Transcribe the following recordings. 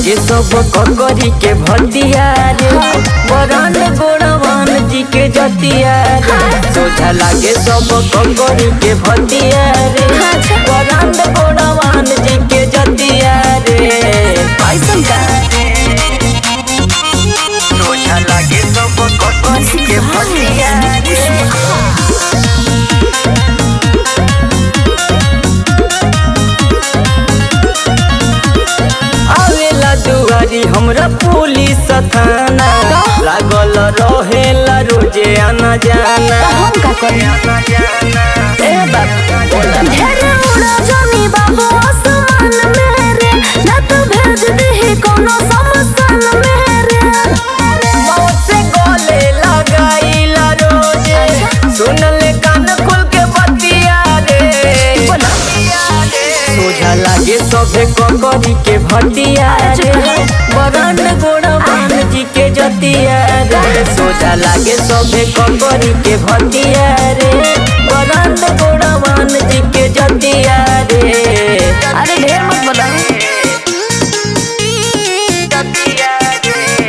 लागे सब ककरी के भतिया रे बरन गोड़वान जी के जतिया रे सोझा लागे सब ककरी के भतिया रे बरन गोड़वान जी के जतिया रे ऐसन का सोझा लागे सब ककरी के भतिया रे आवेला दुआरी हमरा पुलिस थाना लागल रहेला रोजे आना जाना तो हम का करी आना जाना ए बाबू ढेर उड़ा जानी बाबू आसमान में रे ना तो भेज दही कोनो समसान में रे मौत से गले लगाईला रोजे सुन ले कान खोल के बतिया रे बोला। सोझा लागे सभे ककरी के भटिया रे बरन गोड़वान जी के जतिया रे सोझा लागे सभे ककरी के भटिया रे बरन गोड़वान जी के जतिया रे अरे ढेर मत बोला जतिया रे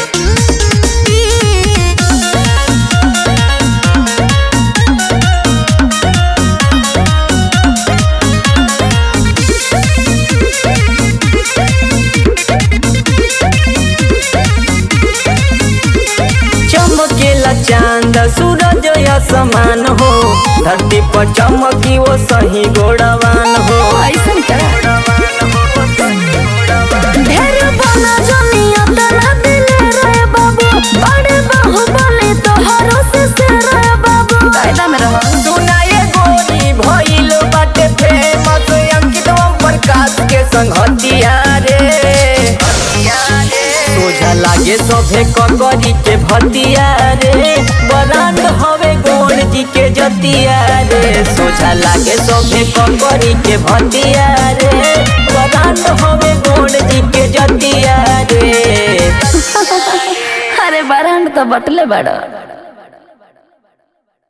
चमकेला चांद सूरज असमान हो धरती पर चमकी वो सही गोड़वान हो ऐसन का ढेर बना जनिया तना दिले रे बाबू बड़े बाहु बोले तो हरोसे से रे बाबू कायदा में रहो सुनाए गोरी भइल बाटे फेमस अंकित ओम प्रकाश के संगतिया रे सोझा लागे सभे ककरी के भतिया रे बरांड हवे गोड़ जी के जतिया रे सोझा लागे सभे ककरी के भतिया रे बरांड हवे गोड़ जी के जतिया रे अरे बारहन तो बटले बड़ा